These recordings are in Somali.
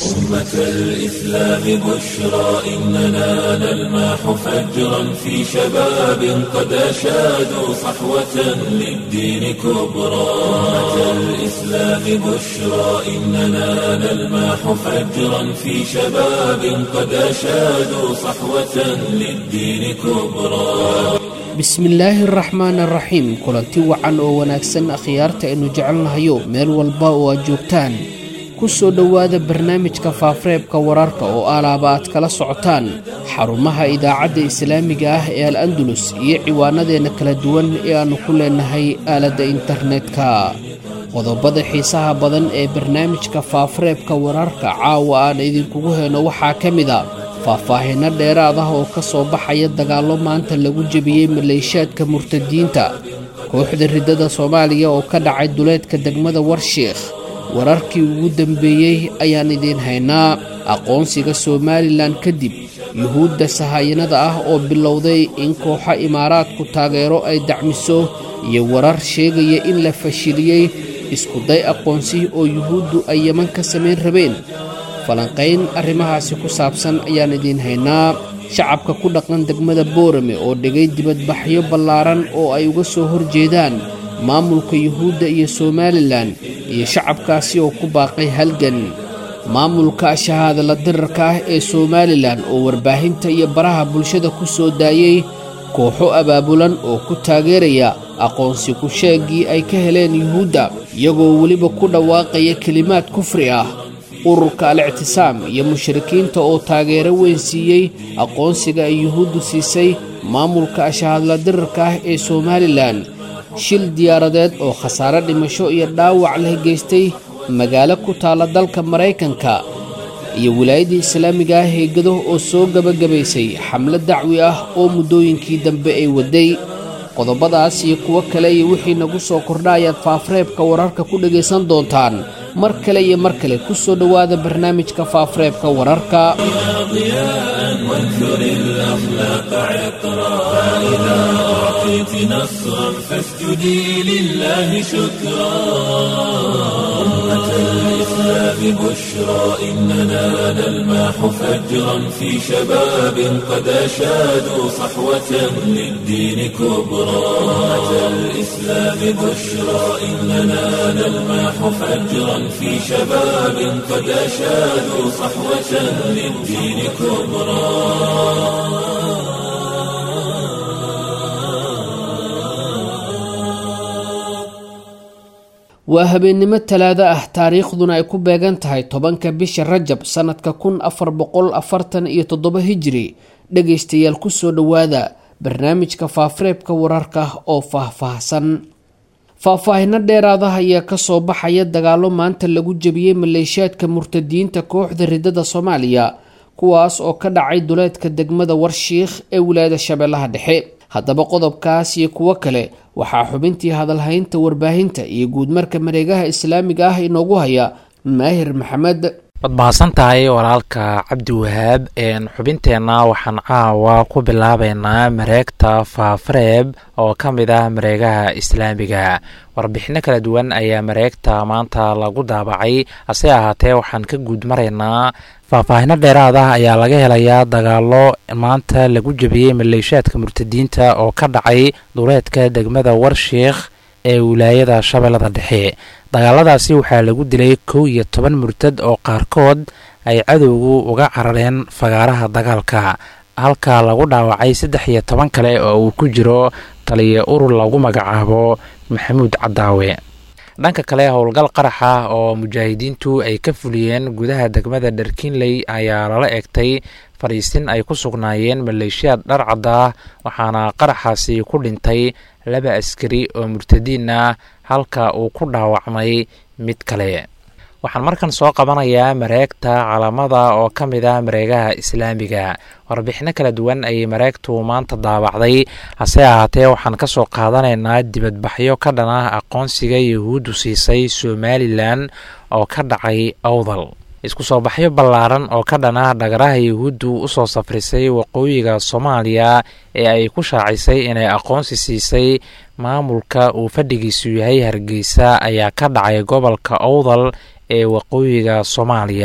أمة الإسلام بشرى إننا نلمح فجرا في شباب قد أشادوا صحوة للدين كبرى أمة الإسلام بشرى إننا نلمح فجرا في شباب قد أشادوا صحوة للدين كبرى bismillaahi araxmaan araxiim kulanti wacan oo wanaagsan akhyaarta aynu jecelnahayo meel walba oo aad joogtaan ku soo dhowaada barnaamijka faafareebka wararka oo alaaba aad kala socotaan xarumaha idaacadda islaamiga ah ee al andulus iyo ciwaanadeenna kala duwan ee aannu ku leenahay aaladda internetka qodobada xiisaha badan ee barnaamijka faafareebka wararka caawa aan idinkugu heyno waxaa ka mid a faahfaahinno dheeraad ah oo ka soo baxaya dagaallo maanta lagu jebiyey maleeshaadka murtadiinta kooxda riddada soomaaliya oo ka dhacay duleedka degmada warshiikh wararkii ugu dambeeyey ayaan idiin haynaa aqoonsiga somalilan kadib yuhuudda sahayanada ah oo bilowday in kooxo imaaraadku taageero ay dacmiso iyo warar sheegaya in la fashiliyey iskuday aqoonsi oo yuhuuddu ay yeman ka samayn rabeen falanqayn arrimahaasi ku saabsan ayaan idiin haynaa shacabka ku dhaqan degmada boorame oo dhigay dibadbaxyo ballaaran oo ay uga soo horjeedaan maamulka yuhuudda iyo somalilan iyo shacabkaasi oo ku baaqay halgan maamulka shahaadala dirarka ah ee somalilan oo warbaahinta iyo baraha bulshada ku soo daayey kooxo abaabulan oo ku taageeraya aqoonsi ku sheegii ay ka heleen yuhuudda iyagoo weliba ku dhawaaqaya kelimaad kufri ah ururka al-ictisaam iyo mushrikiinta oo taageero weyn siiyey aqoonsiga ay yuhuuddu siisay maamulka ashahadla dirarka ah ee somalilan shil diyaaradeed oo khasaare dhimasho iyo dhaawac leh geystay magaalo ku taalla dalka maraykanka iyo wilaayadda islaamiga ah ee gado oo soo gebagabaysay xamlo dacwi ah oo muddooyinkii dambe ay waday qodobadaas iyo kuwo kale iyo wixii nagu soo kordha ayaad faafareebka wararka ku dhegaysan doontaan mar kale iyo mar kale ku soo dhowaada barnaamijka faafareebka wararka الإسلام بشرى إننا نلمح فجرا في شباب قد أشادوا صحوة للدين كبرى أمة الإسلام بشرى إننا نلمح فجرا في شباب قد أشادوا صحوة للدين كبرى waa habeennimo talaado ah taariikhduna ay ku beegan tahay tobanka bisha rajab sannadka kun afar boqol afartan iyo toddoba hijiri dhegaystayaal ku soo dhowaada barnaamijka faafareebka wararka oo faahfaahsan faahfaahinno dheeraada ayaa kasoo baxaya dagaallo maanta lagu jebiyey maleeshaadka murtadiinta kooxda riddada soomaaliya kuwaas oo ka dhacay duleedka degmada warshiikh ee wilaayada shabeellaha dhexe haddaba qodobkaas iyo kuwo kale waxaa xubintii hadalhaynta warbaahinta iyo guudmarka mareegaha islaamiga ah inoogu haya maahir maxamed waad mahadsan tahay walaalka cabdi wahaab xubinteenna waxaan caawa ku bilaabeynaa mareegta faafareeb oo ka mid ah mareegaha islaamiga warbixino kala duwan ayaa mareegta maanta lagu daabacay hase ahaatee waxaan ka guud maraynaa faahfaahino dheeraad ah ayaa laga helayaa dagaalo maanta lagu jebiyey maleeshaadka murtadiinta oo ka dhacay duleedka degmada warshiikh ee wilaayada shabeellada dhexe dagaaladaasi waxaa lagu dilay kow iyo toban murtad oo qaarkood ay cadowgu uga carareen fagaaraha dagaalka halka lagu dhaawacay saddex iyo toban kale oo uu ku jiro taliya urur lagu magacaabo maxamuud cadaawe dhanka kale howlgal qarax ah oo mujaahidiintu ay ka fuliyeen gudaha degmada dharkinley ayaa lala egtay fadhiisin ay ku sugnaayeen maleeshiyaad dharcad ah waxaana qaraxaasi ku dhintay laba askari oo murtadiin ah halka uu ku dhaawacmay mid kale waxaan markan soo qabanayaa mareegta calamada oo ka mid ah mareegaha islaamiga warbixino kala duwan ayay mareegtu maanta daabacday hase ahaatee waxaan ka soo qaadanaynaa dibadbaxyo ka dhan ah aqoonsiga yuhuuddu siisay somalilan oo ka dhacay awdal isku soo baxyo ballaaran oo ka dhan ah dhagaraha yuhuuddu usoo safrisay waqooyiga soomaaliya ee ay ku shaacisay inay aqoonsi siisay maamulka uu fadhigiisu yahay hargeysa ayaa ka dhacay gobolka awdal ee waqooyiga soomaaliya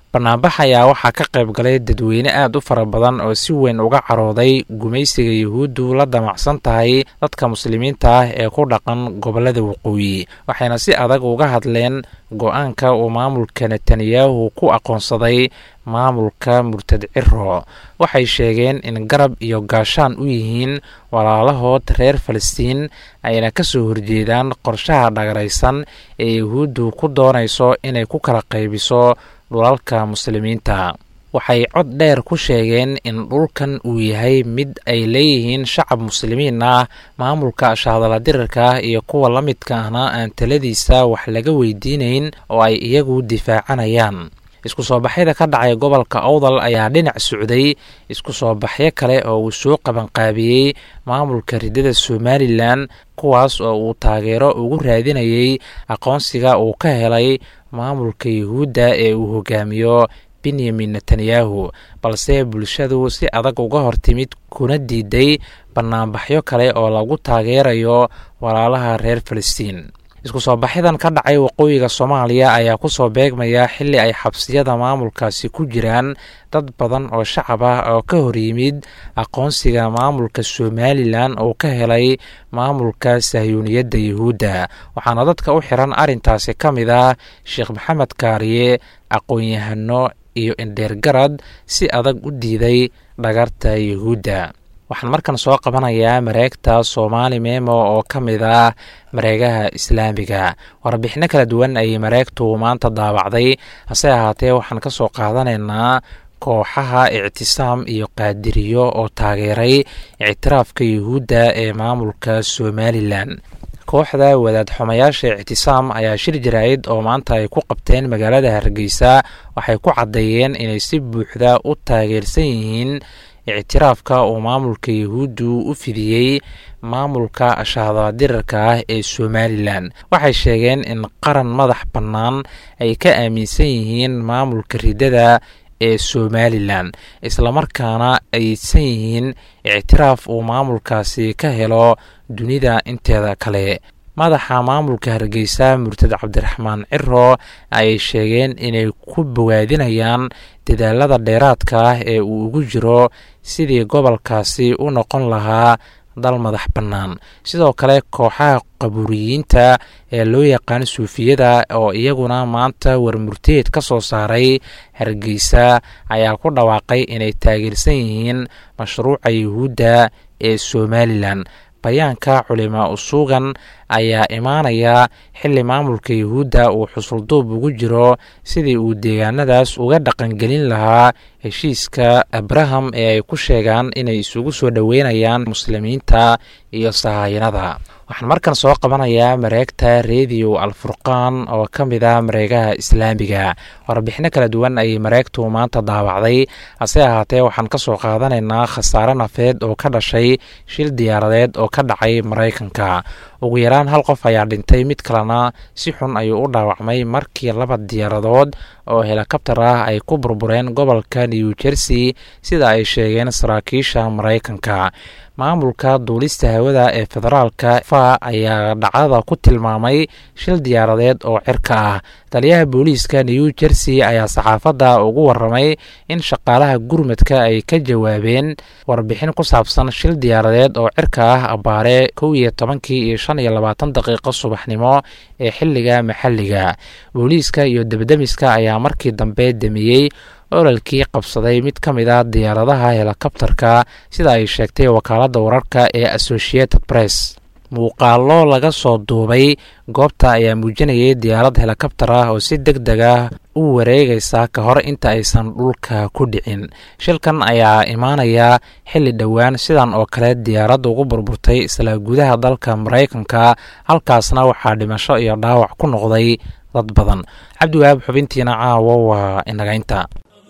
banaanbax ayaa waxaa ka qayb galay dadweyne aad u fara badan oo si weyn uga carooday gumaysiga yuhuuddu la damacsan tahay dadka muslimiinta ah ee ku dhaqan gobollada waqooyi waxayna si adag uga hadleen go-aanka uu maamulka netanyahu ku aqoonsaday maamulka murtad ciro waxay sheegeen in garab iyo gaashaan u yihiin walaalahood reer falastiin ayna ka soo horjeedaan qorshaha dhagaraysan ee yuhuuddu ku doonayso inay ku kala qaybiso dhulalka muslimiinta waxay cod dheer ku sheegeen in dhulkan uu yahay mid ay leeyihiin shacab muslimiin ah maamulka shahadaladirirka ah iyo kuwa la midka ahna aan taladiisa wax laga weydiinayn oo ay iyagu difaacanayaan isku soo baxyada ka dhacay gobolka owdal ayaa dhinac socday isku soo baxyo kale oo uu soo qabanqaabiyey maamulka ridada somalilan kuwaas oo uu taageero ugu raadinayay aqoonsiga uu ka helay maamulka yuhuudda ee uu hogaamiyo benyamin netanyahu balse bulshadu si adag uga hor timid kuna diiday banaanbaxyo kale oo lagu taageerayo walaalaha reer falastiin isku soo baxyadan ka dhacay waqooyiga soomaaliya ayaa ku soo beegmaya xilli ay xabsiyada maamulkaasi ku jiraan dad badan oo shacab ah oo ka hor yimid aqoonsiga maamulka somalilan oo ka helay maamulka sahyuuniyadda yuhuudda waxaana dadka u xiran arrintaasi ka mid ah sheekh maxamed kaariye aqoon-yahano iyo indheergarad si adag u diiday dhagarta yuhuudda waxaan markan soo qabanayaa mareegta soomaali memo oo ka mid ah mareegaha islaamiga warbixino kala duwan ayay mareegtu maanta daabacday hase ahaatee waxaan ka soo qaadanaynaa kooxaha ictisaam iyo qaadiriyo oo taageeray ictiraafka yuhuudda ee maamulka somalilan kooxda wadaad xumayaasha ictisaam ayaa shir jaraa'id oo maanta ay ku qabteen magaalada hargeysa waxay ku caddeeyeen inay si buuxda u taageersan yihiin ictiraafka uu maamulka yuhuuddu u fidiyey maamulka shahadadirirka ah ee somalilan waxay sheegeen in qaran madax bannaan ay ka aaminsan yihiin maamulka ridada ee somalilan islamarkaana aysan yihiin ictiraaf uu maamulkaasi ka helo dunida inteeda kale madaxa maamulka hargeysa murtad cabdiraxmaan ciro ayay sheegeen inay ku bogaadinayaan dadaalada dheeraadka ah ee uu ugu jiro sidii gobolkaasi u noqon lahaa dal madax bannaan sidoo kale kooxaha qabuuriyiinta ee loo yaqaan suufiyada oo iyaguna maanta warmurteed ka soo saaray hargeysa ayaa ku dhawaaqay inay taageersan yihiin mashruuca yuhuudda ee somalilan bayaanka culimaa usuugan ayaa imaanaya xilli maamulka yuhuudda uu xusulduub ugu jiro sidii uu deegaanadaas uga dhaqangelin lahaa heshiiska abraham ee ay ku sheegaan inay isugu soo dhoweynayaan muslimiinta iyo sahayanada waxaan markan soo qabanayaa mareegta rediyo alfurqaan oo ka mid ah mareegaha islaamiga warbixino kala duwan ayay mareegtu maanta daawacday hase ahaatee waxaan ka soo qaadanaynaa khasaare nafeed oo ka dhashay shil diyaaradeed oo ka dhacay maraykanka ugu yaraan hal qof ayaa dhintay mid kalena si xun ayuu u dhaawacmay markii laba diyaaradood oo helikabtar ah ay ku burbureen gobolka new jersey sida ay sheegeen saraakiisha maraykanka maamulka duulista hawada ee federaalka fa ayaa dhacdada ku tilmaamay shil diyaaradeed oo cirka ah taliyaha booliiska new jersey ayaa saxaafadda ugu waramay in shaqaalaha gurmadka ay ka jawaabeen warbixin ku saabsan shil diyaaradeed oo cirka ah abbaare kow iyo tobankii iyo shan iyo labaatan daqiiqo subaxnimo ee xilliga maxalliga booliiska iyo debdemiska ayaa markii dambe demiyey ololkii qabsaday mid ka mid a diyaaradaha helikabtarka sida ay sheegtay wakaaladda wararka ee associated press muuqaallo laga soo duubay goobta ayaa muujinayay diyaarad helikabtar ah oo si deg deg ah u wareegaysa ka hor inta aysan dhulka ku dhicin shilkan ayaa imaanaya xilli dhowaan sidan oo kale diyaarad ugu burburtay isla gudaha dalka maraykanka halkaasna waxaa dhimasho iyo dhaawac ku noqday dad badan cabdiwahaab xubintiina caawo waa inagaynta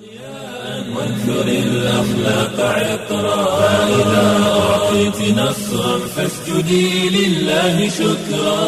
وانثر الأخلاق عطرا فإذا أعطيت نصرا فاسجدي لله شكرا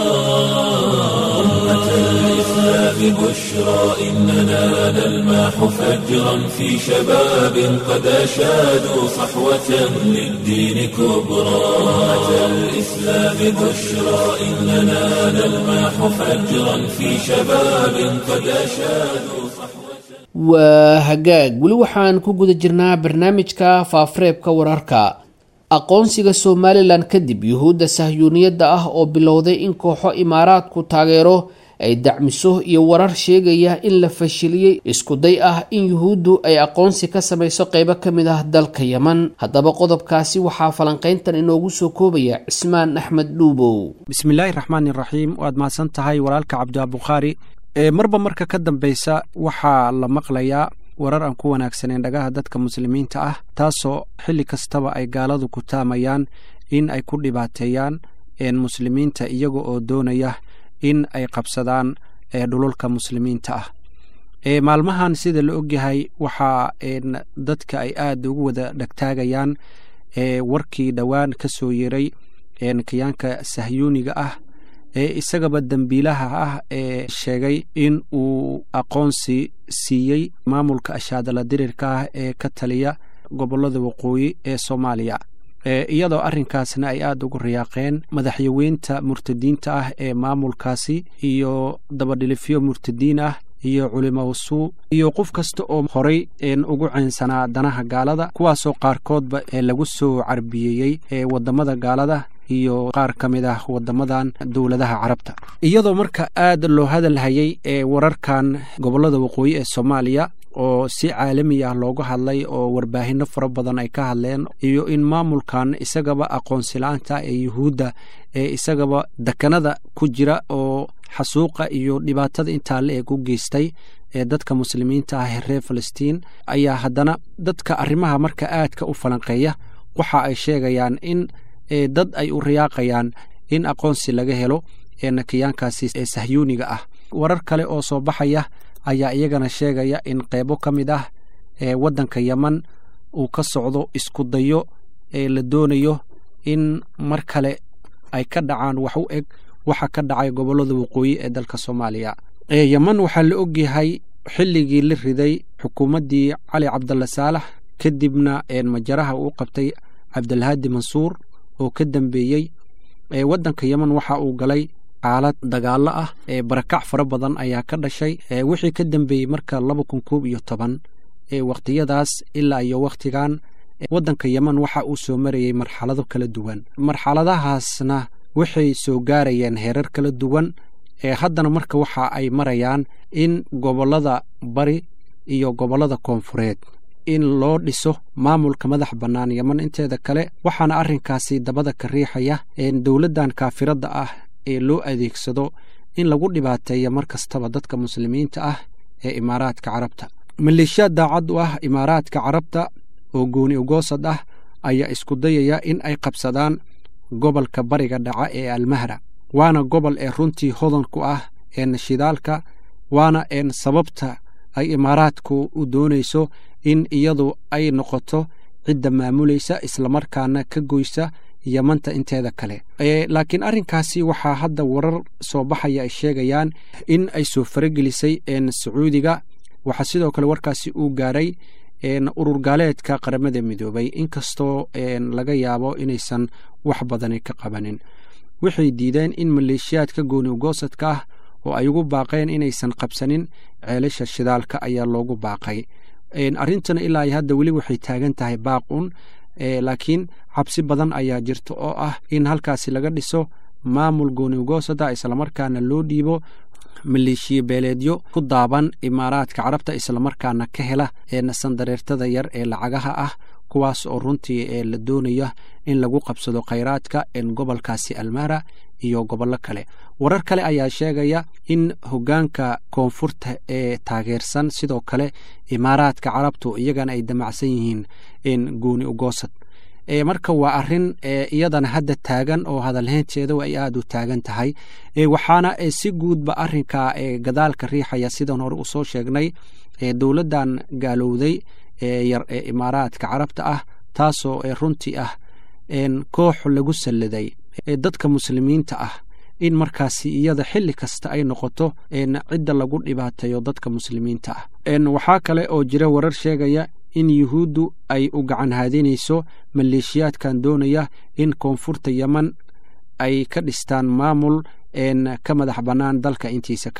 أمة الإسلام بشرى إننا نلماح فجرا في شباب قد أشادوا صحوة للدين كبرى أمة الإسلام بشرى إننا نلماح فجرا في شباب قد أشادوا صحوة waa hagaag weli waxaan ku guda jirnaa barnaamijka faafareebka wararka aqoonsiga somalilan kadib yuhuudda sahyuuniyadda ah oo bilowday in kooxo imaaraadku taageero ay dacmiso iyo warar sheegaya in la fashiliyey iskuday ah in yuhuuddu ay aqoonsi ka samayso qeybo ka mid ah dalka yeman haddaba qodobkaasi waxaa falanqayntan inoogu soo koobaya cismaan axmed dhuubow bismillaahi raxmaani raxiim waad mahadsan tahay walaalka cabdibukhaari marba marka ka dambeysa waxaa la maqlayaa warar aan ku wanaagsaneen dhagaha dadka muslimiinta ah taasoo xilli kastaba ay gaaladu ku taamayaan in ay ku dhibaateeyaan muslimiinta iyaga oo doonaya in ay qabsadaan dhululka muslimiinta ah maalmahan sida la ogyahay waxaa dadka ay aad ugu wada dhegtaagayaan warkii dhowaan ka soo yeray kiyaanka sahyuuniga ah ee isagaba dembiilaha ah ee sheegay in uu aqoonsi siiyey maamulka ashaadala dirirka ah ee ka taliya gobollada waqooyi ee soomaaliya iyadoo arrinkaasna ay aad ugu riyaaqeen madaxyaweynta murtadiinta ah ee maamulkaasi iyo dabadhilifyo murtadiin ah iyo culimowsuu iyo qof kasta oo horay ugu caynsanaa danaha gaalada kuwaasoo qaarkoodba lagu soo carbiyeeyey eewadamada gaalada iyo qaar ka mid ah wadamadan dowladaha carabta iyadoo marka aad loo hadalhayay ee wararkan gobollada waqooyi ee soomaaliya oo si caalami ah looga hadlay oo warbaahinno fara badan ay ka hadleen iyo in maamulkan isagaba aqoonsi-la-aanta ee yuhuudda ee isagaba dekanada ku jira oo xasuuqa iyo dhibaatada intaa la eeg u geystay ee dadka muslimiinta ah ee reer falastiin ayaa haddana dadka arrimaha marka aadka u falanqeeya waxa ay sheegayaan in dad ay u riyaaqayaan in aqoonsi laga helo enakiyaankaasi ee sahyuuniga ah warar kale oo soo baxaya ayaa iyagana sheegaya in qeybo ka mid ah ee waddanka yeman uu ka socdo isku dayo ee la doonayo in mar kale ay ka dhacaan wax u eg waxa ka dhacay gobollada waqooyi ee dalka soomaaliya yeman waxaa la ogyahay xilligii la riday xukuumaddii cali cabdalla saalax kadibna majaraha uu qabtay cabdilhaadi mansuur oo ka dambeeyey waddanka yeman waxa uu galay xaalad dagaalo ah ee barakac fara badan ayaa ka dhashay wixii ka dambeeyey marka laba kun koob iyo toban wakhtiyadaas ilaa iyo wakhtigan waddanka yeman waxa uu soo marayey marxalado kala duwan marxaladahaasna waxay soo gaarayeen heerar kala duwan haddana marka waxa ay marayaan in gobollada bari iyo gobollada koonfureed in loo dhiso maamulka madax bannaan yeman inteeda kale waxaana arrinkaasi dabada ka riixaya dowladdan kaafiradda ah ee loo adeegsado in lagu dhibaateeya mar kastaba dadka muslimiinta ah ee imaaraadka carabta maleeshiyaad daacad u ah imaaraadka carabta oo gooni ugoosad ah ayaa isku dayaya in ay qabsadaan gobolka bariga dhaca ee almahra waana gobol ee runtii hodan ku ah een shidaalka waana een sababta ay imaaraadku u doonayso in iyadu ay noqoto cidda maamulaysa islamarkaana ka goysa yamanta inteeda kale laakiin arrinkaasi waxaa hadda warar soo baxaya ay sheegayaan in ay soo faragelisay sacuudiga waxaa sidoo kale warkaasi uu gaaray urur gaaleedka qaramada midoobay inkastoo laga yaabo inaysan wax badani ka qabanin waxay diideen in maleeshiyaadka gooni ugoosadka ah oo ay ugu baaqeen inaysan qabsanin ceelasha shidaalka ayaa loogu baaqay arrintana ilaa iyo hadda weli waxay taagan tahay baaqun laakiin cabsi badan ayaa jirta oo ah in halkaasi laga dhiso maamul gooni ugoosada islamarkaana loo dhiibo maleeshiya beeleedyo ku daaban imaaraadka carabta islamarkaana ka hela sandareertada yar ee lacagaha ah kuwaas oo runtii la doonaya in lagu qabsado khayraadka gobolkaasi almara iyo gobollo kale warar kale ayaa sheegaya in hogaanka koonfurta ee taageersan sidoo kale imaaraadka carabtu iyagana ay damacsan yihiin gooni ugoosad marka waa arin iyadana hadda taagan oo hadalheynteeda ay aada u taagan tahay waxaana si guudba arinka gadaalka riixaya sidan hore usoo sheegnay dowladdan gaalowday yar ee imaaraadka carabta ah taasoo runtii ah koox lagu salladay dadka muslimiinta ah in markaasi iyada xili kasta ay noqoto cidda lagu dhibaateeyo dadka muslimiinta ah waxaa kale oo jira warar sheegaya in yuhuuddu ay u gacan haadinayso maleeshiyaadkan doonaya in koonfurta yeman ay ka dhistaan maamul ka madax bannaan dalka intiisa kale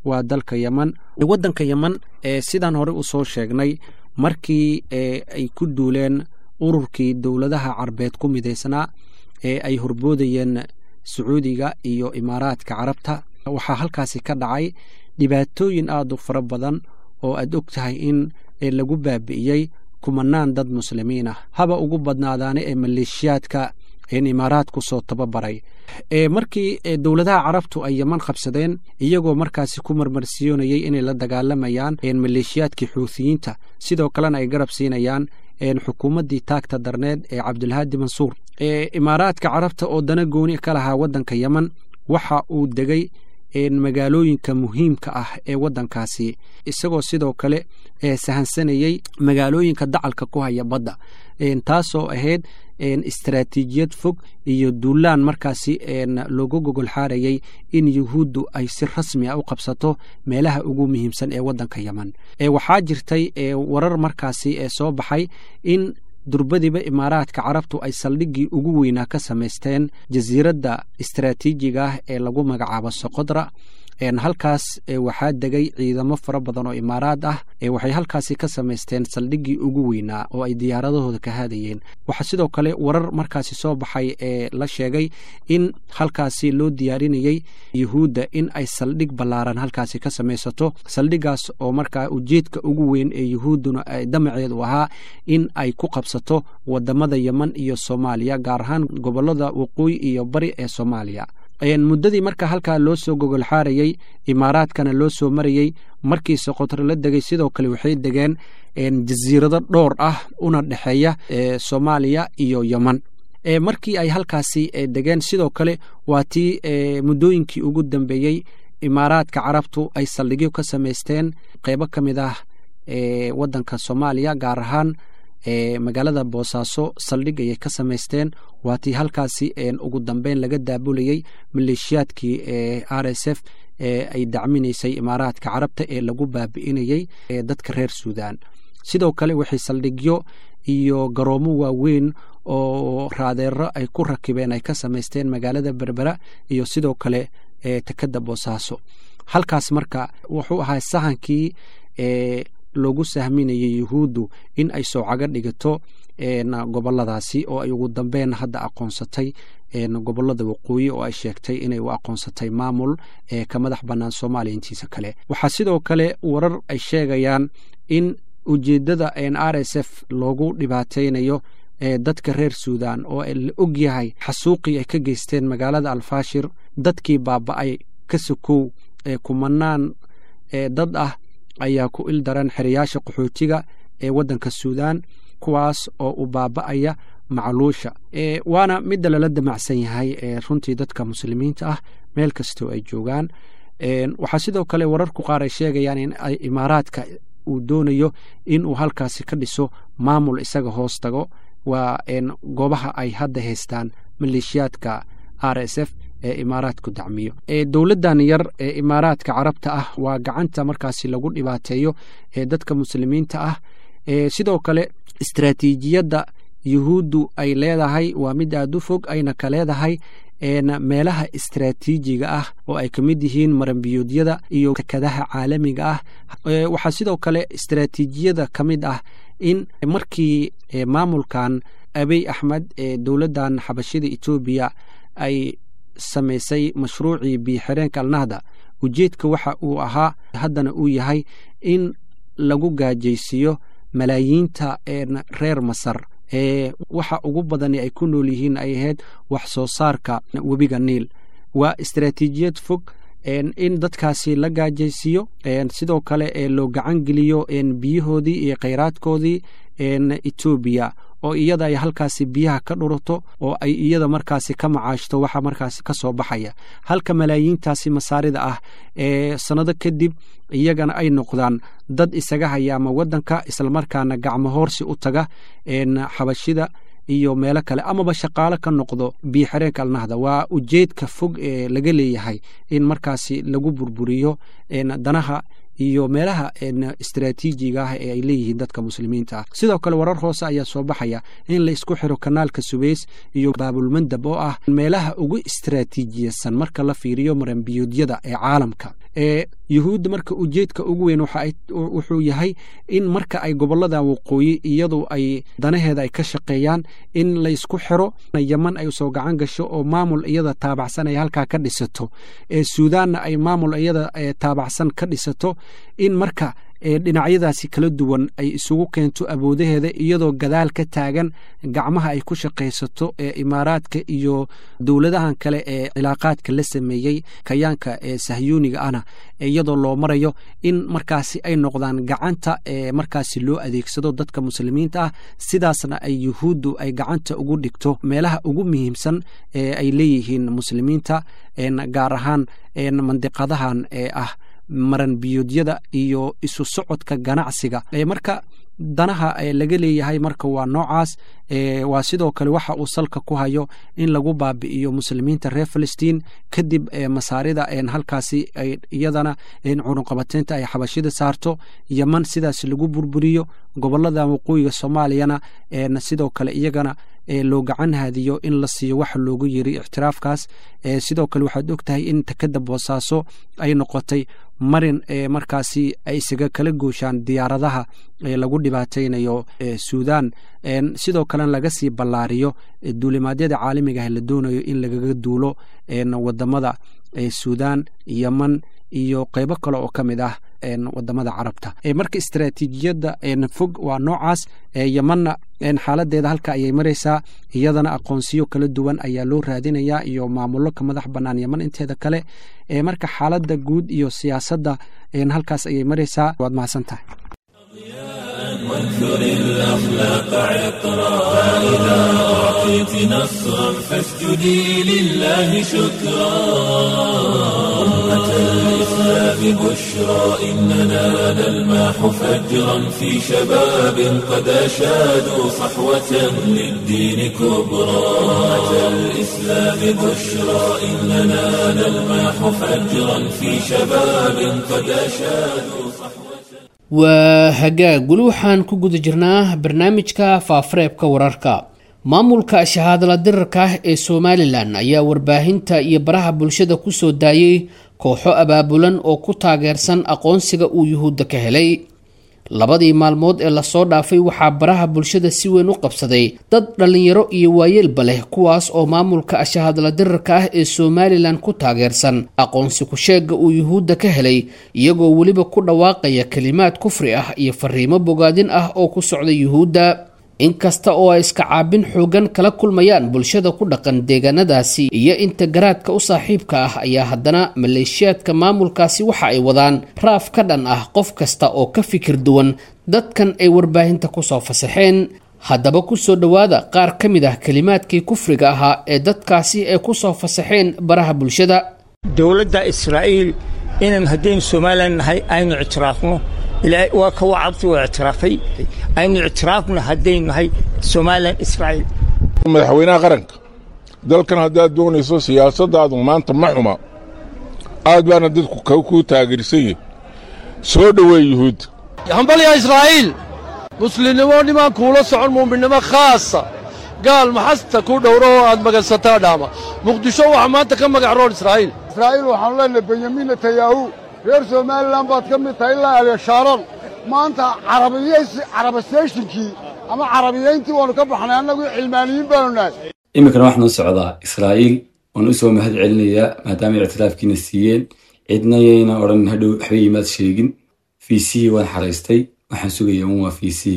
waa dalka yeman waddanka yeman sidaan hore usoo sheegnay markii ay ku duuleen ururkii dowladaha carbeed ku midaysnaa ee ay horboodayeen sacuudiga iyo imaaraadka carabta waxaa halkaasi ka dhacay dhibaatooyin aada u fara badan oo aad og tahay in lagu baabi'iyey kumanaan dad muslimiin ah haba ugu badnaadaane ee maleeshiyaadka imaaraadku soo tababaray markii dowladaha carabtu ay yeman qabsadeen iyagoo markaasi ku marmarsiyoonayay inay la dagaalamayaan maleeshiyaadkii xuuthiyiinta sidoo kalena ay garab siinayaan xukuumaddii taagta darneed ee cabdulhaadi mansuur imaaraadka carabta oo dana gooni ka lahaa waddanka yeman waxa uu degay magaalooyinka muhiimka ah ee waddankaasi isagoo sidoo kale sahansanayey magaalooyinka dacalka ku haya badda taasoo ahayd istaraatiijiyad fog iyo duulaan markaasi loogu gogol xaarayey in yuhuuddu ay si rasmi a u qabsato meelaha ugu muhiimsan ee waddanka yeman waxaa jirtay warar markaasi ee soo baxay in durbadiba imaaraadka carabtu ay saldhiggii ugu weynaa ka samaysteen jasiiradda istaraatiijiga ah ee lagu magacaabo soqodra halkaas waxaa degay ciidamo fara badan oo imaaraad ah waxay halkaasi ka samaysteen saldhiggii ugu weynaa oo ay diyaaradahooda ka haadayeen waxaa sidoo kale warar markaasi soo baxay ee la sheegay in halkaasi loo diyaarinayey yuhuudda in ay saldhig ballaaran halkaasi ka samaysato saldhigaas oo markaa ujeedka ugu weyn ee yuhuudduna damaceedu ahaa in ay ku qabsato wadamada yeman iyo soomaaliya gaar ahaan gobolada waqooyi iyo bari ee soomaaliya muddadii marka halkaa loo soo gogol xaarayey imaaraadkana loo soo marayey markii soqotro la degay sidoo kale waxay degeen jasiirado dhowr ah una dhexeeya soomaaliya iyo yeman markii ay halkaasi degeen sidoo kale waa tii muddooyinkii ugu dambeeyey imaaraadka carabtu ay saldhigyo ka samaysteen qeybo ka mid ah waddanka soomaaliya gaar ahaan magaalada boosaaso saldhig ayay ka samaysteen waa tii halkaasi ugu dambeyn laga daabulayey maleeshiyaadkii r s f ay dacminaysay imaaraadka carabta ee lagu baabi'inayey dadka reer suudan sidoo kale waxay saldhigyo iyo garoomo waaweyn oo raadeero ay ku rakibeen ay ka samaysteen magaalada berbera iyo sidoo kale tekada boosaaso halkaas marka wuxuu ahaa sahankii loogu sahminayay yuhuuddu in ay soocaga dhigato goboladaasi oo ay ugu dambeyn hadda aqoonsatay gobolada waqooyi oo ay sheegtay inay u aqoonsatay maamul ka madax bannaan soomaaliya intiisa kale waxaa sidoo kale warar ay sheegayaan in ujeeddada r s f loogu dhibaataynayo dadka reer suudan oo la og yahay xasuuqii ay ka geysteen magaalada alfaashir dadkii baaba'ay ka sokow kumanaan dad ah ayaa ku il daran xerayaasha qaxootiga ee waddanka suudan kuwaas oo u baaba'aya macluusha waana midda lala damacsan yahay runtii dadka muslimiinta ah meel kastoo ay joogaan waxaa sidoo kale wararku qaar ay sheegayaan in imaaraadka uu doonayo in uu halkaasi ka dhiso maamul isaga hoos tago waa goobaha ay hadda haystaan maleeshiyaadka r s f ee imaaraadku dacmiyo dowladdan yar ee imaaraadka carabta ah waa gacanta markaasi lagu dhibaateeyo ee dadka muslimiinta ah sidoo kale istaraatiijiyadda yuhuuddu ay leedahay waa mid aad u fog ayna ka leedahay meelaha istaraatiijiga ah oo ay ka mid yihiin maranbiyoodyada iyo tekadaha caalamiga ah waxaa sidoo kale istaraatiijiyada ka mid ah in markii maamulkan abiy axmed ee dowladdan xabashida etoobiya ay samaysay mashruucii biyoxireenka alnahda ujeedka waxa uu ahaa haddana uu yahay in lagu gaajaysiiyo malaayiinta reer masar ee waxa ugu badani ay ku nool yihiin ay ahayd wax soo saarka webiga niil waa istaraatiijiyad fog in dadkaasi la gaajaysiiyo sidoo kale ee loo gacan geliyo biyahoodii iyo khayraadkoodii etoobiya oo iyada ay halkaasi biyaha ka dhurato oo ay iyada markaasi ka macaashto waxa markaasi ka soo baxaya halka malaayiintaasi masaarida ah ee sannado kadib iyagana ay noqdaan dad isaga hayaama waddanka islamarkaana gacmo hoorsi u taga xabashida iyo meelo kale amaba shaqaalo ka noqdo biyoxireenka alnahda waa ujeedka fog ee laga leeyahay in markaasi lagu burburiyo danaha iyo meelaha istaraatiijiga ah ee ay leeyihiin dadka muslimiinta ah sidoo kale warar hoose ayaa soo baxaya in la isku xiro kanaalka subeys iyo baabulmandab oo ah meelaha ugu istaraatiijiyasan marka la fiiriyo maranbiyoodyada ee caalamka yuhuudda marka ujeedka ugu weyn wuxuu yahay in marka ay gobolada waqooyi iyadu ay danaheeda ay ka shaqeeyaan in laysku xiro yeman ay soo gacan gasho oo maamul iyada taabacsan ay halkaa ka dhisato suudaanna ay maamul iyada taabacsan ka dhisato in marka dhinacyadaasi kala duwan ay isugu keento awoodaheeda iyadoo gadaal ka taagan gacmaha ay ku shaqaysato ee imaaraadka iyo dowladahan kale ee cilaaqaadka la sameeyey kayaanka ee sahyuuniga ahna iyadoo loo marayo in markaasi ay noqdaan gacanta ee markaasi loo adeegsado dadka muslimiinta ah sidaasna ay yuhuuddu ay gacanta ugu dhigto meelaha ugu muhiimsan ee ay leeyihiin muslimiinta gaar ahaan mandiqadahan ee ah maran biyoodyada iyo isu socodka ganacsiga marka danaha laga leeyahay marka waa noocaas waa sidoo kale waxa uu salka ku hayo in lagu baabi'iyo muslimiinta reer filistiin kadib masaarida halkaasi iyadana cunuqabateynta ay xabashida saarto yeman sidaas lagu burburiyo gobolada waqooyiga soomaaliyana sidoo kale iyagana loo gacan haadiyo in la siiyo waxa loogu yiri ictiraafkaas sidoo kale waxaad og tahay in takada boosaaso ay noqotay marin markaasi ay isaga kala gooshaan diyaaradaha lagu dhibaataynayo suudan sidoo kalena laga sii ballaariyo duulimaadyada caalamigaah la doonayo in lagaga duulo wadamada suudan yeman iyo qeybo kale oo ka mid ah wadamada carabta marka istaraatiijiyadda fog waa noocaas yemanna xaaladeeda halka ayay maraysaa iyadana aqoonsiyo kala duwan ayaa loo raadinayaa iyo maamullo ka madax bannaan yeman inteeda kale marka xaaladda guud iyo siyaasadda halkaas ayay maraysaa waad mahadsan tahay وانثر الأخلاق عطرا فإذا أعطيت نصرا فاسجدي لله شكرا أمة الإسلام بشرى إننا نلماح فجرا في شباب قد أشادوا صحوة للدين كبرى أمة الإسلام بشرى إننا نلماح فجرا في شباب قد أشادوا صحوة waa hagaag weli waxaan ku guda jirnaa barnaamijka faafareebka wararka maamulka shahaadala dirarka ah ee somalilan ayaa warbaahinta iyo baraha bulshada kusoo daayey kooxo abaabulan oo ku taageersan aqoonsiga uu yuhuudda ka helay labadii maalmood ee lasoo dhaafay waxaa baraha bulshada si weyn u qabsaday dad dhallinyaro iyo waayeelba leh kuwaas oo maamulka ashahadla dirarka ah ee somalilan ku taageersan aqoonsi ku-sheega uu yuhuudda ka helay iyagoo weliba ku dhawaaqaya kelimaad kufri ah iyo fariimo bogaadin ah oo ku socda yuhuudda inkasta oo ay iska caabin xoogan kala kulmayaan bulshada ku dhaqan deegaanadaasi iyo inta garaadka u saaxiibka ah ayaa haddana maleeshiyaadka maamulkaasi waxa ay wadaan raaf ka dhan ah qof kasta oo ka fikir duwan dadkan ay warbaahinta kusoo fasaxeen haddaba kusoo dhowaada qaar ka mid ah kelimaadkii kufriga ahaa ee dadkaasi ay kusoo fasaxeen baraha bulshada dowladda israa'iil inaan haddaynu somalilan nahay aynu ictiraafno ilaahay waa ka wacabti waa ictiraafay aynu ictiraafna haddaynu nahay somalilan israa'iil madaxweynaha qaranka dalkan haddaad doonayso siyaasaddaadu maanta ma xuma aad baana dadku kuu taageersan yihin soo dhoweey yuhuudda hambalya israa'iil muslimnimo nimaan kuula socon muuminnimo khaasa gaal maxasta ku dhowro oo aad magansataa dhaama muqdisho waxaa maanta ka magac roon israa'iil israa'iil waxaanu leenahay benyamin netanyahu reer somalilan baad ka mid tahay ilaa abeeshaaran maanta carabastayshnkii ama carabiyayntii waannu ka baxnay annagu cilmaaniyiin baanu nahay iminkana waxaan u socdaa israa'iil waan u soo mahad celinayaa maadaama ictiraafkiina siiyeen cidna yayna odhan hadhow waxba imaad sheegin v c waan xaraystay waxaan sugayaa un waa v c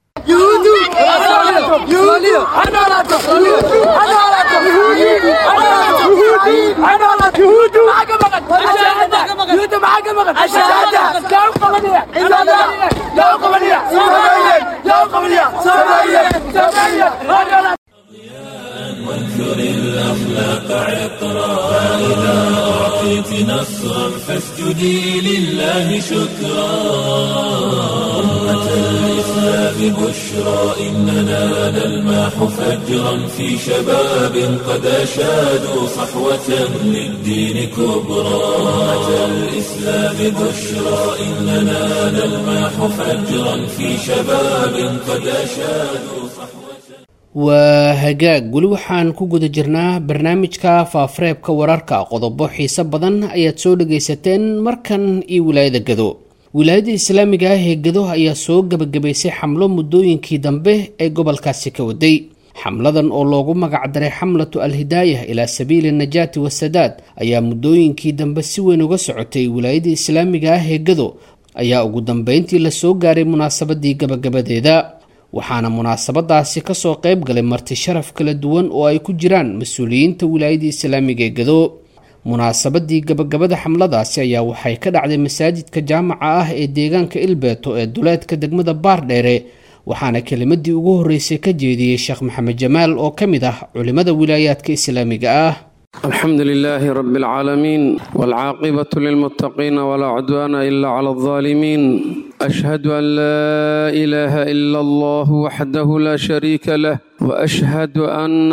وانثر الأخلاق عطرا فإذا أعطيت نصرا فاسجدي لله شكرا أمة الإسلام بشرى إننا نلماح فجرا في شباب قد أشادوا صحوة للدين كبرى أمة الإسلام بشرى إننا نلماح فجرا في شباب قد أشادوا صحوة waa hagaag weli waxaan ku guda jirnaa barnaamijka faafareebka wararka qodobo xiise badan ayaad soo dhagaysateen markan iyo wilaayada gado wilaayada islaamiga ah ee gado ayaa soo gebagabaysay xamlo muddooyinkii dambe ee gobolkaasi ka waday xamladan oo loogu magacdaray xamlatu alhidaayah ilaa sabiili najaati wasadaad ayaa muddooyinkii dambe si weyn uga socotay wilaayada islaamiga ah ee gado ayaa ugu dambeyntii lasoo gaaray munaasabadii gabagabadeeda waxaana munaasabadaasi kasoo qayb galay marti sharaf kala duwan oo ay ku jiraan mas-uuliyiinta wilaayada islaamiga ee gado munaasabadii gabagabada xamladaasi ayaa waxay ka dhacday masaajidka jaamaca ah ee deegaanka ilbeeto ee duleedka degmada baardheere waxaana kelimadii ugu horreysay ka jeediyey sheekh maxamed jamaal oo ka mid ah culimmada wilaayaadka islaamiga ah الحمد لله رب العالمين والعاقبة للمتقين ولا عدوان إلا على الظالمين أشهد أن لا إله إلا الله وحده لا شريك له وأشهد أن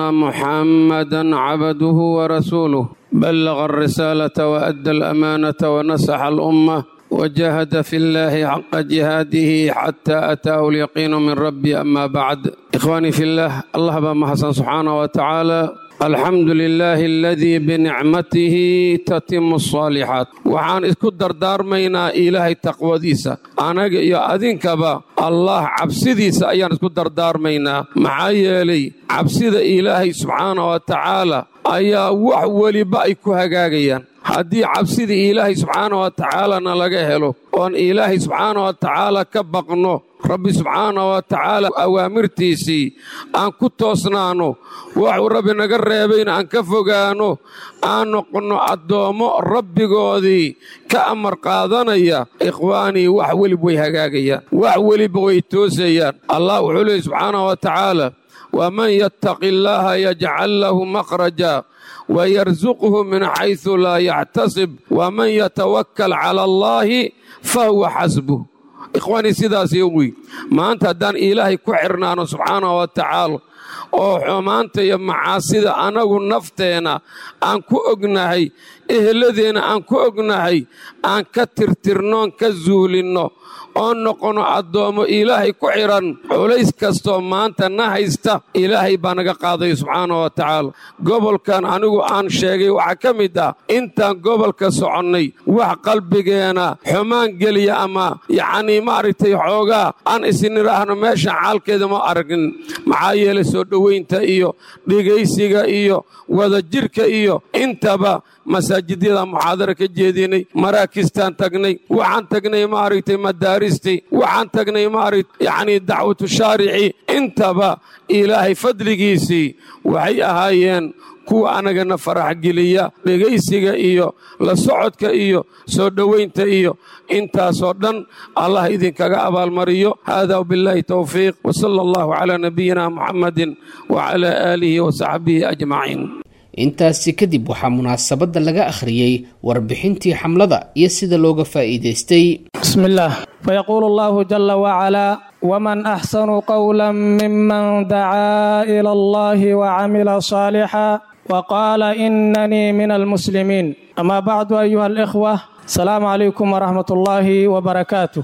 محمدا عبده ورسوله بلغ الرسالة وأدى الأمانة ونصح الأمة وجاهد في الله حق جهاده حتى أتاه اليقين من ربي أما بعد إخواني في الله الله بما حسن سبحانه وتعالى الحمد لله الذي بنعمته تتم الصالحات waxaan isku dardaarmaynaa ilaahay taqwadiisa anaga iyo adinkaba allah cabsidiisa ayaan isku dardaarmaynaa maxaa yeelay cabsida ilaahay subxaana wa tacaala ayaa wax weliba ay ku hagaagayaan haddii cabsida ilaahay subxaana wa tacaalana laga helo oon ilaahay subxaana wa tacaala ka baqno rabbi subxaana wa tacaala awaamirtiisii aan ku toosnaanno waxuu rabbi naga reebayna aan ka fogaanno aan noqonno addoommo rabbigoodii ka amar qaadanaya ikhwaanii wax welib way hagaagayaan wax weliba way toosayaan allah wuxuu leeyay subxaana wa tacaala waman yattaqi illaaha yajcal lahu makhraja wayarsuqhu min xaysu laa yactasib waman yatawakkal cala allaahi fahuwa xasbuh ikhwaanii sidaas yowi maanta haddaan ilaahay ku xirnaano subxaana wa tacaala oo xumaanta iyo macaasida annagu nafteenna aan ku ognahay eheladeenna aan ku ognahay aan ka tirtirnoon ka zuulinno oo noqono addoommo ilaahay ku xidhan culays kastoo maanta na haysta ilaahay baa naga qaadaya subxaana wa tacaala gobolkan anigu aan sheegay waxaa ka mid ah intaan gobolka soconnay wax qalbigeena xumaan geliya ama yacnii maaragtay xoogaa aan isnidhaahno meeshan xaalkeeda ma aragin maxaa yeelay soo dhowaynta iyo dhegaysiga iyo wadajirka iyo intaba masaajidyada muxaadara ka jeedinay maraakistaan tagnay waxaan tagnay maaragtay madaaristii waxaan tagnay maaragt yacnii dacwatu shaarici intaba ilaahay fadligiisii waxay ahaayeen kuwa anagana farax geliya dhegaysiga iyo la socodka iyo soo dhowaynta iyo intaasoo dhan allah idinkaga abaalmariyo hada wbillaahi towfiiq wsala allahu calaa nabiyina muxammadin wacalaa aalihi wasaxbihi ajmaciin intaasi kadib waxaa munaasabadda laga akhriyey warbixintii xamlada iyo sida looga faa'iidaystay بسم الله فيقول الله جل وعلا ومن أحسن قولا ممن دعا إلى الله وعمل صالحا وقال إنني من المسلمين أما بعد أيها الإخوة السلام عليكم ورحمة الله وبركاته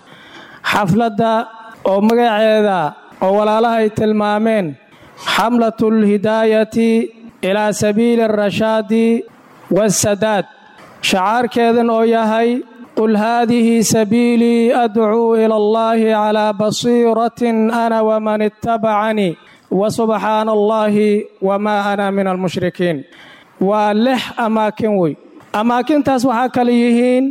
حفلة أو مقعدة أو ولا لها تلمامين حملة الهداية إلى سبيل الرشاد والسداد شعار كذن أو يهي قل هذه سبيلي أدعو إلى الله على بصيرة أنا ومن اتبعني وسبحان الله وما أنا من المشركين ولح أماكن وي أماكن تسوحا كليهين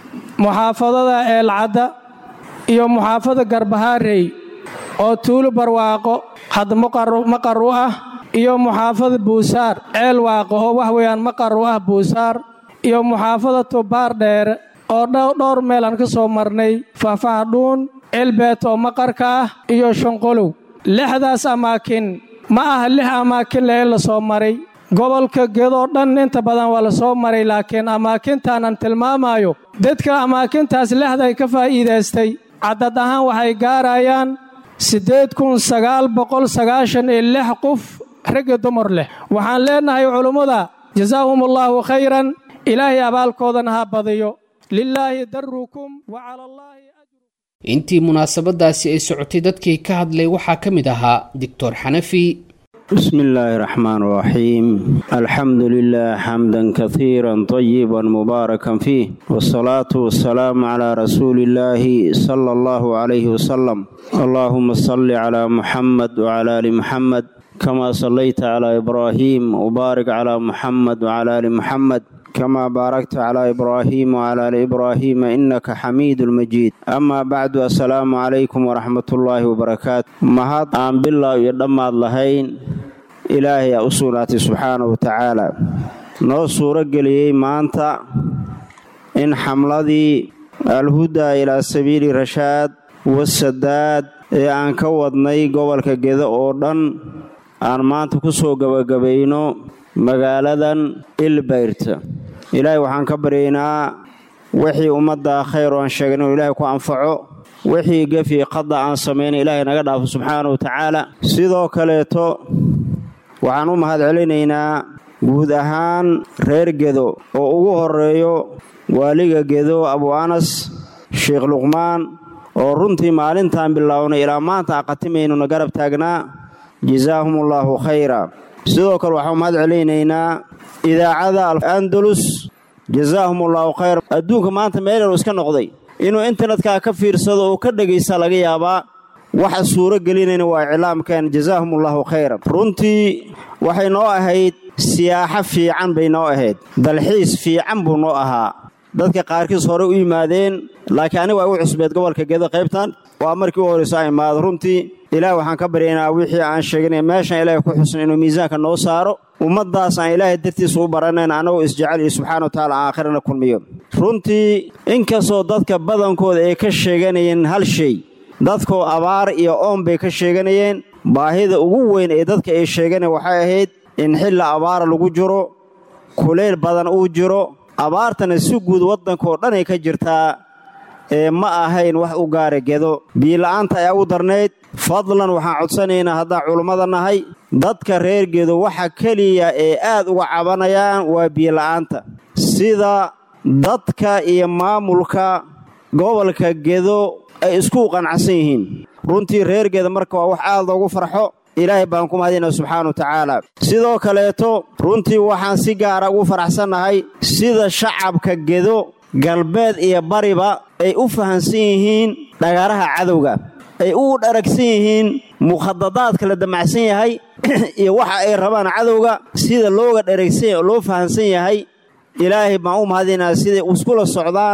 محافظة العدة iyo muxaafada garbahaarey oo tuulo barwaaqo had maqar u ah iyo muxaafada buusaar ceel waaqo oo wax weeyaan maqar u ah buusaar iyo muxaafada tubaar dheere oo dhowr meel aan ka soo marnay faahfahdhuun ceelbeet oo maqarka ah iyo shanqolow lixdaas amaakin ma aha lix amaakin le in la soo maray gobolka gedoo dhan inta badan waa la soo maray laakiin amaakintaanaan tilmaamayo dadka amaakintaas lixday ka faa'iidaystay caddad ahaan waxay gaarayaan siddeed kun sagaal boqol sagaashan iyo lix qof ragga dumar leh waxaan leennahay culummada jasaahum allaahu khayran ilaahay abaalkoodana ha badiyo lilaahi darukum wa cala allaahi intii munaasabadaasi ay socotay dadkii ka hadlay waxaa ka mid ahaa doctor xanafi بسم الله الرحمن الرحيم الحمد لله حمدا كثيرا طيبا مباركا فيه والصلاة والسلام على رسول الله صلى الله عليه وسلم اللهم صل على محمد وعلى آل محمد كما صليت على إبراهيم وبارك على محمد وعلى آل محمد كما باركت على إبراهيم وعلى آل إبراهيم إنك حميد المجيد أما بعد السلام عليكم ورحمة الله وبركاته مهد آن بالله يدام اللهين إلهي أصولاتي سبحانه وتعالى noo suuro geliyey maanta in xamladii alhudaa ilaa sabiili rashaad wasadaad ee aan ka wadnay gobolka gedo oo dhan aan maanta ku soo gebagabayno magaaladan ilbayrta ilaahay waxaan ka baryaynaa wixii ummadda khayr oo aan sheegay inuu ilaahay ku anfaco wixii gefii qada aan samaynay ilaahay naga dhaafo subxaana wa tacaala sidoo kaleeto waxaan u mahad celinaynaa guud ahaan reer gedo oo ugu horeeyo waaliga gedo abu anas sheekh luqmaan oo runtii maalintaan bilownay ilaa maanta aqatimaynuna garab taagnaa jasaahumullaahu khayra sidoo kale waxaan mahad celinaynaa idaacada al-andalus jasaahumullaahu khayra adduunka maanta meelelu iska noqday inuu internetkaa ka fiirsado oo ka dhegaysta laga yaabaa waxa suuro gelinayna waa iclaamkan jasaahumullaahu khayra runtii waxay noo ahayd siyaaxo fiican bay noo ahayd dalxiis fiican buu noo ahaa dadka qaarkiis hore u yimaadeen laakiin aniga waa igu cusbeed gobolka gedo qaybtan waa markii u horrayso a imaado runtii ilaah waxaan ka baryaynaa wixii aan sheeganay meeshan ilaahay ku xusna inuu miisaanka noo saaro ummaddaas aan ilaahay dartiisa u baranayn annagoo isjecel iyo subxana wa tacaala aakhirana kulmiyo runtii inkastoo dadka badankooda ay ka sheeganayeen hal shay dadkoo abaar iyo oon bay ka sheeganayeen baahida ugu weyn ee dadka ay sheeganeen waxay ahayd in xilla abaara lagu jiro kulayl badan uu jiro abaartana si guud waddankaoo dhan ay ka jirtaa ee ma ahayn wax u gaara gedo biila'aanta ayaa ugu darnayd fadlan waxaan codsanaynaa haddaan culummada nahay dadka reer gedo waxa keliya ee aad uga cabanayaan waa biila'aanta sida dadka iyo maamulka gobolka gedo ay isku qanacsan yihiin runtii reer gedo marka waa wax aad loogu farxo ilaahay baan ku mahadinaa subxaana wa tacaala sidoo kaleeto runtii waxaan si gaara ugu faraxsannahay sida shacabka gedo galbeed iyo bariba ay u fahansan yihiin dhagaraha cadowga ay u dharagsan yihiin mukhadadaadka la damacsan yahay iyo waxa ay rabaan cadowga sida looga dharagsan loo fahansan yahay ilaahay baan u mahadinaa siday iskula socdaan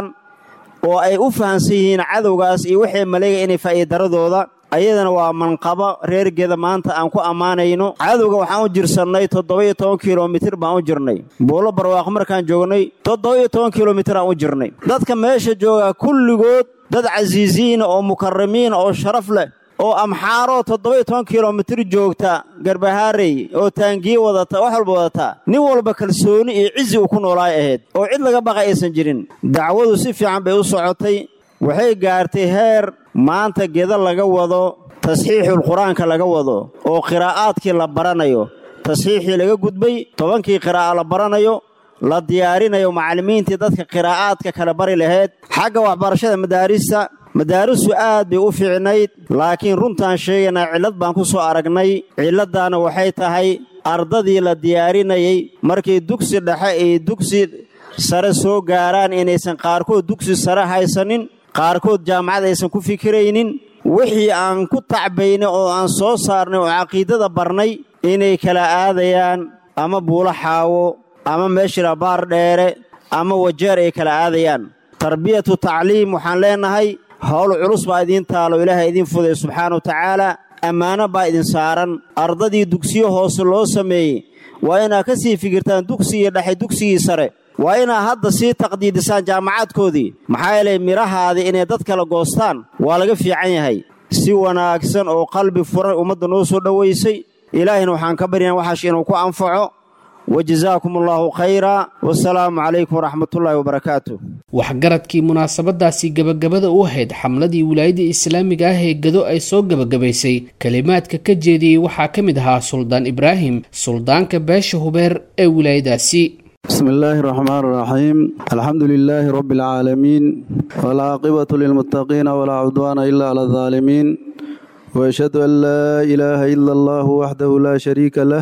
oo ay u fahansan yihiin cadowgaas iyo waxay maleega inay faa'iidaradooda ayadana waa manqabo reergeeda maanta aan ku ammaanayno cadowga waxaan u jirsannay toddoba-iyo toban kilomitir baan u jirnay buulo barwaaqo markaan joognay toddoba-iyo toban kilomitir aan u jirnay dadka meesha joogaa kulligood dad casiisiina oo mukaramiina oo sharaf leh oo amxaaroo toddoba-iyo toban kilomitir joogta garbahaarey oo taangiye wadata wax walba wadataa nin walba kalsooni iyo cizi uu ku noolaay ahayd oo cid laga baqa aysan jirin dacwadu si fiican bay u socotay waxay gaartay heer maanta geda laga wado tasxiixul qur-aanka laga wado oo qiraa'aadkii la baranayo tasxiixii laga gudbay tobankii qiraa'a la baranayo la diyaarinayo macallimiintii dadka qiraa'aadka kala bari lahayd xagga waxbarashada madaarista madaaristu aad bay u fiicnayd laakiin runtaan sheegaynaa cillad baan ku soo aragnay cilladdaana waxay tahay ardadii la diyaarinayay markay dugsi dhexe iyo dugsi sare soo gaaraan inaysan qaarkood dugsi sare haysanin qaarkood jaamacad aysan ku fikiraynin wixii aan ku tacbaynay oo aan soo saarnay oo caqiidada barnay inay kala aadayaan ama buulo xaawo ama meeshila baar dheere ama wajeer ay kala aadayaan tarbiyatu tacliim waxaan leennahay howl culus baa idiin taalo ilaahay idiin fuday subxaana wa tacaala ammaano baa idin saaran ardadii dugsiyo hoose loo sameeyey waa inaad ka sii fikirtaan dugsigii dhexe dugsigii sare waa inaad hadda sii taqdiidisaan jaamacaadkoodii maxaa yeelay midhahaadii inay dad kala goostaan waa laga fiican yahay si wanaagsan oo qalbi furan ummadda noo soo dhowaysay ilaahina waxaan ka baryahan waxaash inuu ku anfaco wajazaakum allaahu khayra wasalaamu calaykum waraxmatullaahi wabarakaatu waxgaradkii munaasabadaasi gebagabada u ahayd xamladii wilaayada islaamiga ah ee gado ay soo gebagabaysay kelimaadka ka jeediyey waxaa ka mid ahaa suldaan ibraahim suldaanka beesha hubeer ee wilaayadaasi بسم الله الرحمن الرحيم الحمد لله رب العالمين والعاقبة للمتقين ولا عدوان إلا على الظالمين وأشهد أن لا إله إلا الله وحده لا شريك له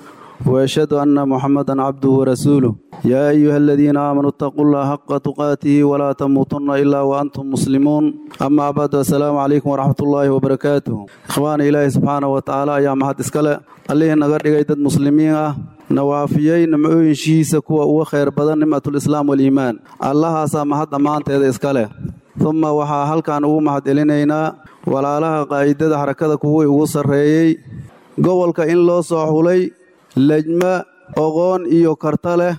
وأشهد أن محمدا عبده ورسوله يا أيها الذين آمنوا اتقوا الله حق تقاته ولا تموتن إلا وأنتم مسلمون أما بعد السلام عليكم ورحمة الله وبركاته إخواني إلهي سبحانه وتعالى يا محد إسكالة عليه نغر إيداد مسلمين nawaafiyey nimcooyinshihiisa kuwa uga khayr badan nimcatulislaam waliimaan allahaasaa mahad dhammaanteeda iska leh uma waxaa halkan ugu mahad celinaynaa walaalaha qaa'idada xarakada kuwii ugu sarreeyey gobolka in loo soo xulay lejma oqoon iyo karta leh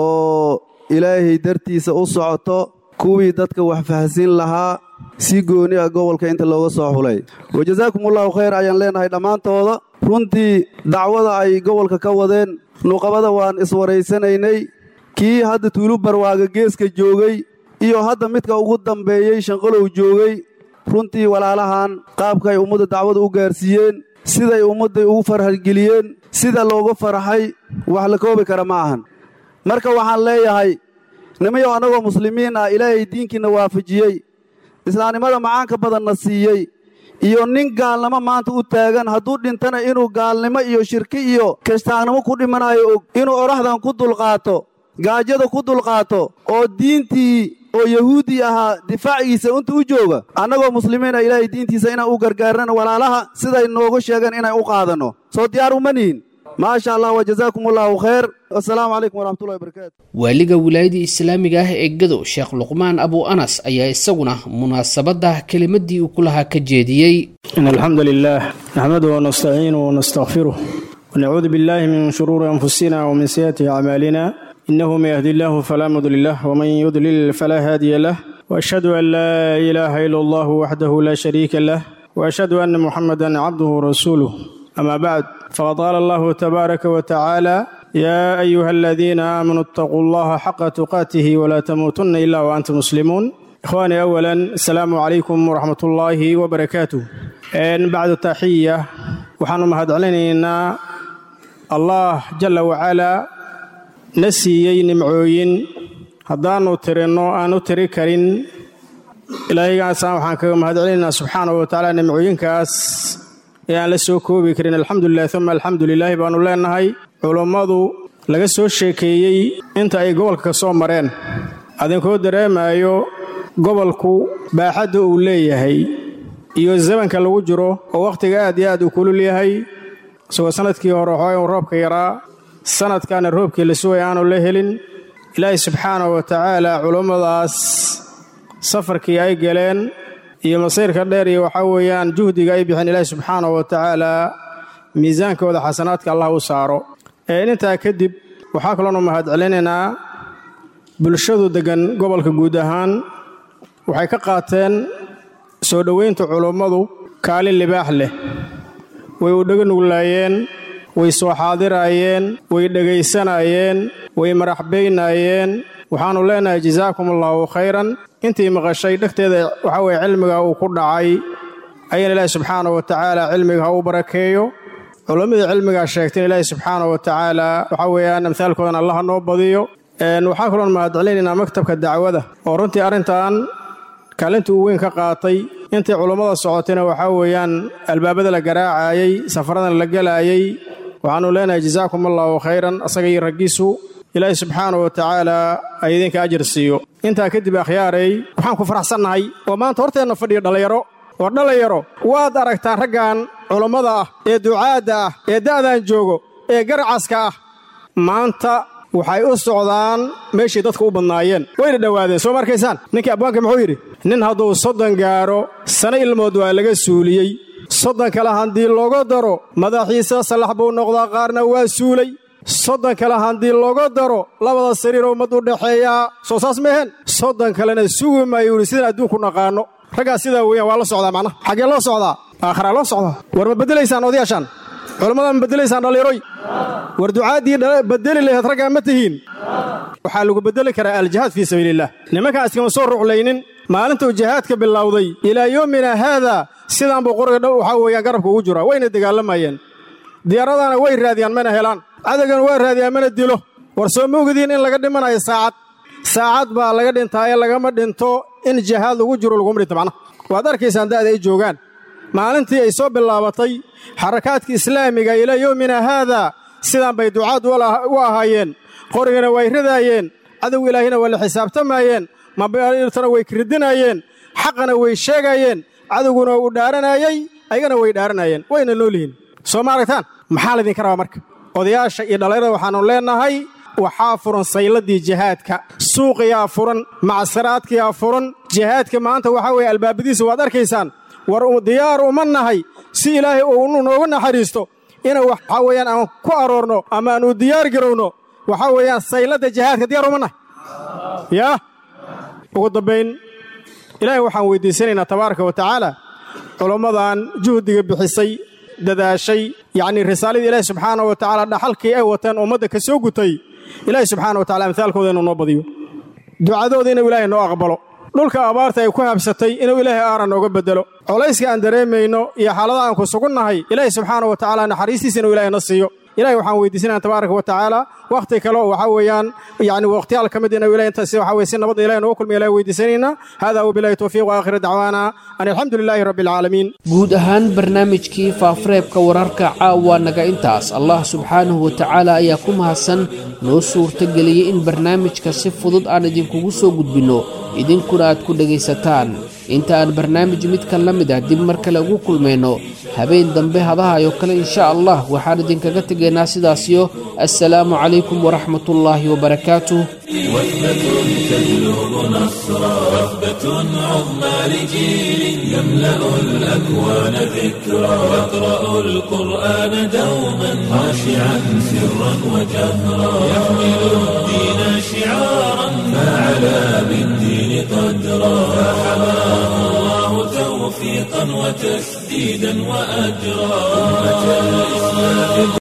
oo ilaahay dartiisa u socoto kuwii dadka wax fahsin lahaa si gooni ah gobolka inta looga soo xulay wajasaakumullahu khayr ayaan leenahay dhammaantooda runtii dacwada ay gobolka ka wadeen nuqabada waan iswaraysanaynay kii hadda tuulu barwaaga geeska joogay iyo hadda midka ugu dambeeyey shanqalow joogay runtii walaalahan qaabkaay ummadda dacwada u gaarsiiyeen siday ummadday ugu farxgeliyeen sida looga farxay wax la koobi kara ma ahan marka waxaan leeyahay nimayow annagoo muslimiin ah ilaahay diinkiinna waafajiyey islaamnimada macaanka badanna siiyey iyo nin gaalnimo maanta u taagan hadduu dhintana inuu gaalnimo iyo shirki iyo kiristaannimo ku dhimanayo og inuu odhaxdan ku dulqaato gaajada ku dulqaato oo diintii oo yahuuddii ahaa difaacigiisa inta u jooga annagoo muslimiina ilaahay diintiisa inaan u gargaarnana walaalaha siday noogu sheegeen inay u qaadanno soo diyaar uma nihin maasha allah wajazaakum allahu khayr assalaamu calaykum waraxmatullahi wabarakaatu waaliga wilaayada islaamiga ah ee gadow sheekh luqmaan abu anas ayaa isaguna munaasabadda kelimadii uu ku lahaa ka jeediyey إن الحمد لله نحمده ونستعينه ونستغفره ونعوذ بالله من شرور أنفسنا ومن سيئات أعمالنا إنه من يهدي الله فلا مضل له ومن يضلل فلا هادي له وأشهد أن لا إله إلا الله وحده لا شريك له وأشهد أن محمدا عبده ورسوله أما بعد فقد قال الله تبارك وتعالى يا أيها الذين آمنوا اتقوا الله حق تقاته ولا تموتن إلا وأنتم مسلمون إخواني أولا السلام عليكم ورحمة الله وبركاته إن بعد التحية وحن مهد علينا الله جل وعلا نسيي نمعوين haddaanu tirinno aan u tiri karin ilaahaygaasaan waxaan kaga mahad celinaynaa subxaanahu wa tacaala nimcooyinkaas ee aan la soo koobi karin alxamdulilah uma alxamdulilaahi baannu leennahay culummadu laga soo sheekeeyey inta ay gobolka ka soo mareen adinkoo dareemaayo gobolku baaxadda uu leeyahay iyo zamanka lagu jiro oo wakhtiga aad iyo aad uu kulul yahay isagoo sannadkii hore waxooga uu roobka yaraa sannadkaana roobkii la sugay aanu la helin ilaahay subxaanahu wa tacaala culummadaas safarkii ay galeen iyo masiirka dheer iyo waxaa weeyaan juhdiga ay bixeen ilaahi subxaanahu wa tacaala miisaankooda xasanaadka allah u saaro ee intaa kadib waxaa kaloonu mahad celinaynaa bulshadu deggan gobolka guud ahaan waxay ka qaateen soo dhoweynta culummadu kaalin libaax leh way u dhega nuglaayeen way soo xaadiraayeen way dhegaysanaayeen way maraxbaynaayeen waxaannu leenahay jazaakum allaahu khayran intii maqashay dhegteeda waxaa weye cilmiga uu ku dhacay ayaan ilaahi subxaanahu wa tacaala cilmiga ha u barakeeyo culammadii cilmigaa sheegteen ilaahi subxaanahu wa tacaala waxaa weeyaan amhaalkoodan allah noo badiyo waxaa kaloon mahad celinaynaa maktabka dacwada oo runtii arrintan kaalintii uu weyn ka qaatay intii culummada socotayna waxaa weeyaan albaabada la garaacayey safaradan la gelaayey waxaannu leenahay jazaakum allaahu khayran asaga iyo raggiisu ilaahi subxaanahu wa tacaala ay idinka ajar siiyo intaa kadib akhyaaray waxaan ku faraxsannahay oo maanta horteenna fadhiya dhallinyaro oo dhallinyaro waad aragtaan raggan culummada ah ee ducaadda ah ee da'dan joogo ee garacaska ah maanta waxay u socdaan meeshay dadka u badnaayeen wayna dhowaadeen soo ma arkaysaan ninkii abwaanka muxuu yidhi nin hadduu soddon gaaro sano ilmood waa laga suuliyey soddon kale haddii looga daro madaxiisa sallax buu noqdaa qaarna waa suulay soddon kale haddii looga daro labada sariiroo ummad u dhaxeeyaa soo saas meehen soddon kalena sugi maayo yidhi sidaan adduunku naqaanno raggaas sidaa weeyaan waa la socdaa macnaha xaggee loo socdaa aakharaa loo socdaa war ma beddelaysaan odayaashaan culammada ma beddelaysaan dhalliroy war ducaaddii beddeli laheed raggaa ma tihiin waxaa lagu beddeli karaa aljihaad fii sabiiliillah nimankaan iskama soo ruclaynin maalintuu jihaadka bilowday ilaa yoomina haadaa sidaan buu qoriga dhow waxaa weeyaan garabka ugu jiraa wayna dagaalamayeen diyaaradana way raadiyaan mana helaan cadowgana waa raadiyaan mana dilo war soo moogdiin in laga dhimanayo saacad saacad baa laga dhintaa ee lagama dhinto in jihaad lagu jiro laguma dhinto macnaha waad arkaysaan da'da ay joogaan maalintii ay soo bilaabatay xarakaadka islaamiga ilaa yowmina haadaa sidaan bay ducaad u ahaayeen qorigana way ridaayeen cadowga ilaahina waa la xisaabtamaayeen mabairtana way kiridinaayeen xaqana way sheegaayeen cadowguna uu dhaaranayey ayagana way dhaaranayeen wayna nool yihiin soo ma aragtaan maxaa laydinka rabaa marka odayaasha iyo dhallinyarada waxaannu leennahay waxaa furan sayladii jihaadka suuqiyaa furan macsaraadkiyaa furan jihaadka maanta waxaa weeye albaabadiisa waad arkaysaan war diyaar uma nahay si ilaahay uu noogu naxariisto inuu waxaa weeyaan aan ku aroorno ama aan u diyaar garowno waxaa weeyaan sayladda jihaadka diyaar uma nahay yaa ugu dambayn ilaahay waxaan weyddiisanaynaa tabaaraka wa tacaala culammadan juhdiga bixisay dadaashay yacnii risaaladii ilaahi subxaana wa tacaala dhaxalkii ay wateen ummadda ka soo gutay ilaahi subxaana wa tacala amhaalkooda inuu noo badiyo ducadooda inuu ilaahay noo aqbalo dhulka abaarta ay ku habsatay inuu ilaahay aara nooga beddelo colayska aan dareemayno iyo xaaladaha aan ku sugunnahay ilaahi subxaana wa tacaala naxariistiisa inuu ilaahay na siiyo ilahay waxaan weydiisanaya tabaaraka wa tacaala wakhti kale oo waxaa weeyaan yani wakhtiyaal ka mid inuu ilahay intaasi waxa weye si nabadda ilahay noogu kulmiya ilahay weydiisanaynaa hada wabilahi towfiiq wa aakhira dacwaana an alxamdu lilaahi rabbi alcaalamiin guud ahaan barnaamijkii faafareebka wararka caawa naga intaas allah subxaanahu wa tacaala ayaa ku mahadsan noo suurtageliyey in barnaamijka si fudud aan idinkugu soo gudbinno idinkuna aad ku dhegaysataan inta aan barnaamij midkan la mid ah dib mar kale ugu kulmayno habeen dambe hadahayo kale insha allah waxaan idinkaga tegaynaa sidaasiyo assalaamu calaykum waraxmatullaahi wabarakaatuh وثبة تجلب نصرا وثبة عظمى لجيل يملأ الأكوان ذكرا يقرأ القرآن دوما خاشعا سرا وجهرا يحمل الدين شعارا فعلى بالدين قدرا فحماه الله توفيقا وتسديدا وأجرا أمة الإسلام